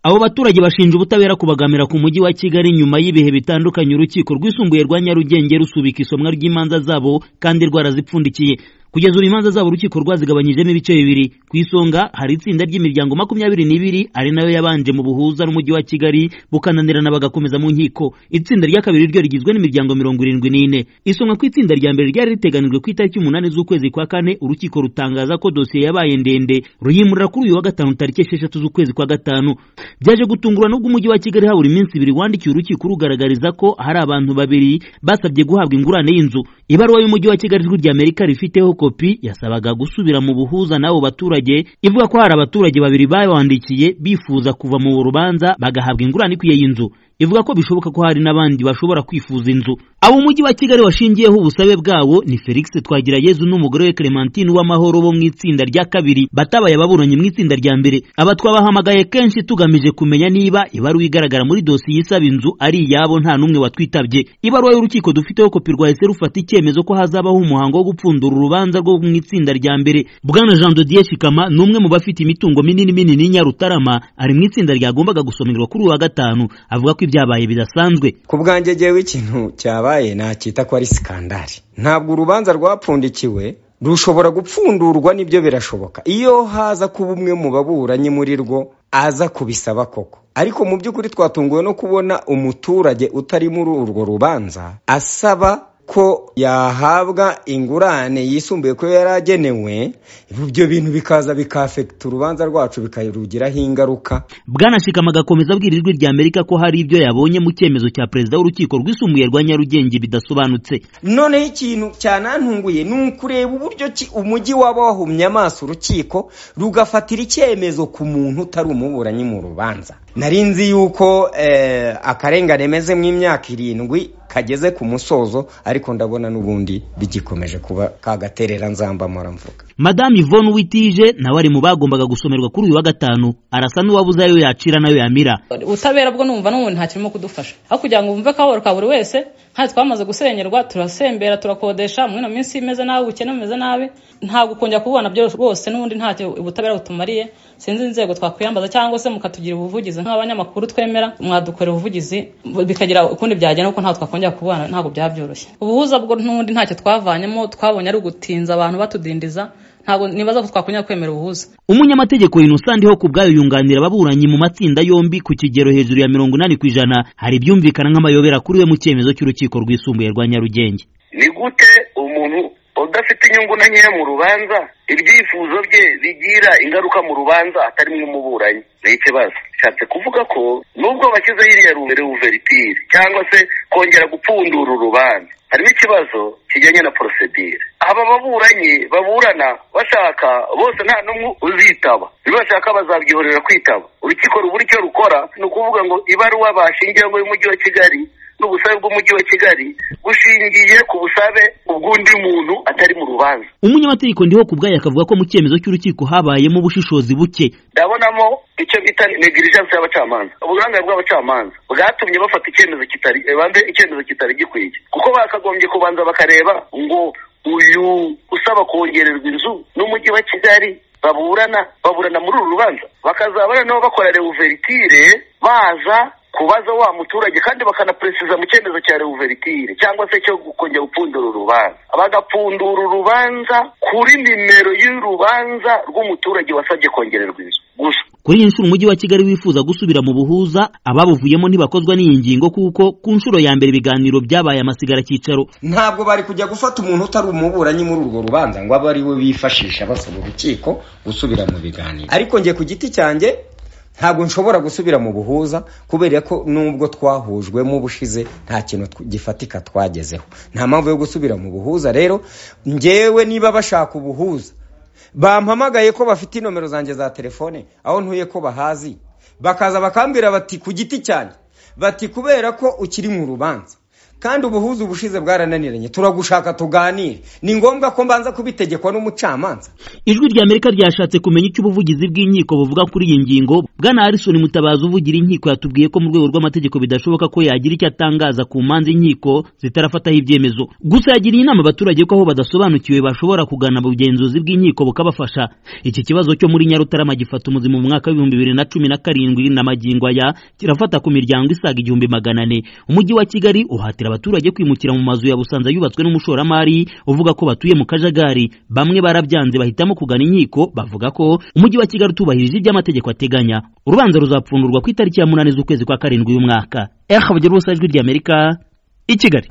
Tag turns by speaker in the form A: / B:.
A: abo baturage bashinja ubutabera kubagamira ku mujyi wa kigali nyuma y'ibihe bitandukanye urukiko rwisumbuye rwa nyarugenge rusubika isomwa ry'imanza zabo kandi rwarazipfundikiye kugeza ubu imanza zabo urukiko rwazigabanyijemo ibice bibiri ku isonga hari itsinda ry'imiryango makumyabiri n'ibiri ari nayo yabanje mu buhuza n'umujyi wa kigali bukananirana bagakomeza mu nkiko itsinda rya kabiri ryo rigizwe n'imiryango mirongo irindwi n'ine isomwa ku itsinda rya mbere ryari riteganijwe ku itariki umunani z'ukwezi kwa kane urukiko rutangaza ko dosiye yabaye ndende ruyimurira kuri uyu wa gatanu tariki esheshatu z'ukwezi kwa gatanu byaje gutungurwa n'ubwo umujyi wa kigali habura iminsi ibiri wandikiye urukiko rugaragariza ko hari abantu babiri basabye guhabwa ingurane y'inzu ibaruwa y'umujyi wa kigali ijwi ry'amerika rifiteho kopi yasabaga gusubira mu buhuza n'abo baturage ivuga ko hari abaturage babiri babandikiye bifuza kuva mu rubanza bagahabwa ingurane ikwiye y'inzu ivuga ko bishoboka ko hari n'abandi bashobora kwifuza inzu abo umujyi wa kigali washingiyeho ubusabe bwabo ni felix twagirayezu n'umugore we clementine w'amahoro bo mu itsinda rya kabiri batabaye ababuranyi mu itsinda rya mbere aba twabahamagaye kenshi tugamije kumenya niba ibaruwa igaragara muri dosiye isaba inzu ari iyabo nta n'umwe watwitabye ibaruwa y'urukiko dufiteho kopi rwahise rufata icyemezo ko hazabaho umuhango wo gupfundura urubanza rwo mu itsinda rya mbere bwana jean dodier shikama ni umwe mu bafite imitungo minini minini y'inyarutarama ari mu itsinda ryagombaga gusomerwa kuri uyu wa gatanu avuga ko ibyabaye bidasanzwe
B: ku bwanjye jewe ikintu cyabaye nacyita ko ari sikandari ntabwo urubanza rwapfundikiwe rushobora gupfundurwa nibyo birashoboka iyo haza kuba umwe mu baburanyi muri rwo aza kubisaba koko ariko mu by'ukuri twatunguwe no kubona umuturage utari muri urwo rubanza asaba ko yahabwa ingurane yisumbuye ko yari agenewe ibyo bintu bikaza bikafekita urubanza rwacu bikarugiraho ingaruka
A: bwanashikama agakomeza abwira ijwi rya amerika ko hari ibyo yabonye mu cyemezo cya perezida w'urukiko rwisumbuye rwa nyarugenge bidasobanutse
B: noneho ikintu cyanantunguye ni ukureba uburyo umujyi waba wahumye amaso urukiko rugafatira icyemezo ku muntu utari umuburanyi mu rubanza nari nzi yuko akarengane meze mu imyaka irindwi kageze ku musozo ariko ndabona n'ubundi bigikomeje kuba kagaterera nzamba mvuga
A: madame Yvonne Uwitije nawe ari mu bagombaga gusomerwa kuri uyu wa gatanu arasa n'uwabuze ayo yacira nayo yamira
C: ubutabera bwo numva n'ubundi nta kirimo kudufasha aho kugira ngo wumve akababaro ka buri wese nta twamaze gusenyerwa turasembera turakodesha muri ino minsi imeze nabi ubukene bumeze nabi ntabwo kongera kubona byo rwose n'ubundi ntacyo ubutabera butumariye sinzi inzego twakwiyambaza cyangwa se mukatugira ubuvugizi nk'abanyamakuru twemera mwadukorera ubuvugizi bikagira ukundi byagenda kuko ntabwo twakongera kubana ntabwo byaba byoroshye ubuhuza bwo n'ubundi ntacyo twavanyemo twabonye ari ugutinza abantu batudindiza ntabwo nibaza ko twakongera kwemera ubuhuza
A: umunyamategeko innocent ho ku bwayo yunganira ababuranyi mu matsinda yombi ku kigero hejuru ya mirongo inani ku ijana hari ibyumvikana nk'amayobera kuri we mu cyemezo cy'urukiko rwisumbuye rwa nyarugenge
D: ni gute umuntu udafite inyungu na nkeya mu rubanza ibyifuzo bye bigira ingaruka mu rubanza atarimo umuburanyi ni ikibazo bishatse kuvuga ko nubwo bashyizeho iriya reuveritire cyangwa se kongera gupfundura urubanza harimo ikibazo kijyanye na porosedire aba baburanyi baburana bashaka bose nta n'umwe uzitaba bashaka bazabyihorera kwitaba urukiko rubura icyo rukora ni ukuvuga ngo ibaruwa bashingiyeho y'umujyi wa kigali n'ubusabe bw'umujyi wa kigali bushingiye ku busabe ubw'undi muntu atari mu rubanza
A: umunyamategeko ndiho ku bwayo akavuga ko mu cyemezo cy'urukiko habayemo ubushishozi buke
D: ndabonamo icyo bita negligence y'abacamanza uburangare bw'abacamanza bwatumye bafata icyemezo kitari banze icyemezo kitari gikwiye kuko bakagombye kubanza bakareba ngo uyu usaba kongererwa inzu n'umujyi wa kigali baburana baburana muri uru rubanza bakazabana nabo bakora reuveritire baza kubaza wa muturage kandi bakanaperesiza mu cyemezo cya reuveritire cyangwa se cyo kongera gupfundura urubanza bagapfundura urubanza kuri nimero y'urubanza rw'umuturage wasabye kongererwa inzu gusa
A: kuri iyi nshuro umujyi wa kigali wifuza gusubira mu buhuza ababuvuyemo ntibakozwa n'iyi ngingo kuko ku nshuro ya mbere ibiganiro byabaye amasigara cyicaro
B: ntabwo bari kujya gufata umuntu utari umuburanyi muri urwo rubanza ngo abe ari we bifashisha basaba urukiko gusubira mu biganiro ariko njye ku giti cyanjye ntabwo nshobora gusubira mu buhuza kubera ko nubwo twahujwemo ubushize nta kintu gifatika twagezeho nta mpamvu yo gusubira mu buhuza rero ngewe niba bashaka ubuhuza bampamagaye ko bafite inomero zanjye za telefone aho ntuye ko bahazi bakaza bakambwira bati ku giti cyane bati kubera ko ukiri mu rubanza kandi ubuhuza ubushize bwarananiranye turagushaka tuganire ni ngombwa ko mbanza kubitegekwa n'umucamanza
A: ijwi rya amerika ryashatse kumenya icyo ubuvugizi bw'inkiko buvuga kuri iyi ngingo bwana harrison mutabazi uvugira inkiko yatubwiye ko mu rwego rw'amategeko bidashoboka ko yagira icyo atangaza ku manza inkiko zitarafataho ibyemezo gusa yagiriye inama abaturage ko aho badasobanukiwe bashobora kugana ubugenzuzi bw'inkiko bukabafasha iki kibazo cyo muri nyarutarama gifata umuzima mu mwaka w'ibihumbi bibiri na cumi na karindwi na magingo aya kirafata ku miryango isaga igihumbi magana ane umujyi wa kigali uhatira abaturage kwimukira mu mazu ya busanza yubatswe n'umushoramari uvuga ko batuye mu kajagari bamwe barabyanze bahitamo kugana inkiko bavuga ko umujyi wa kigali utubahirije ibyo amategeko ateganya urubanza ruzapfundurwa ku itariki ya munani z'ukwezi kwa karindwi y'umwaka eha bugira ubusa ijwi ry'amerika i kigali